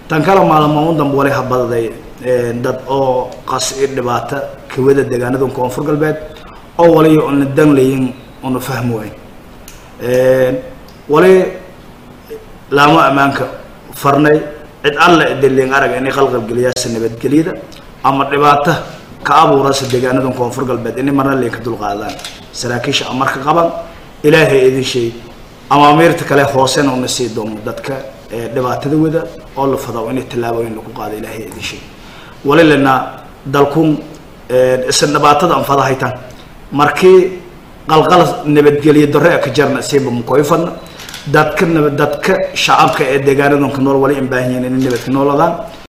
tan kale maalmo u dambe wali habadaday dad oo qas i dhibaata kawada deegaanada koonfur galbeed oo wali una danlayin una fahmi wayn wali laamo ammaanka farnay cid alla idilin arag inay qalqalgeliyaasa nabadgelyada ama dhibaato ka abuurasa deegaanada koonfur galbeed inay marna linka dulqaadaan saraakiisha amarka qaban ilaahay idin sheeg amaamiirta kale hoosena una sii doono dadka dhibaatada wada oo la fado inay tallaabooyin lagu qaado ilaahay idin sheeg wali lena dalkun isla dhibaatada aan fadahaytan markii qalqal nabadgelyo darre ka jarna siiba mukoyfadna dadka dadka shacabka ee deegaanadan ku nool wali in baahan yihiin inay nabadka nooladaan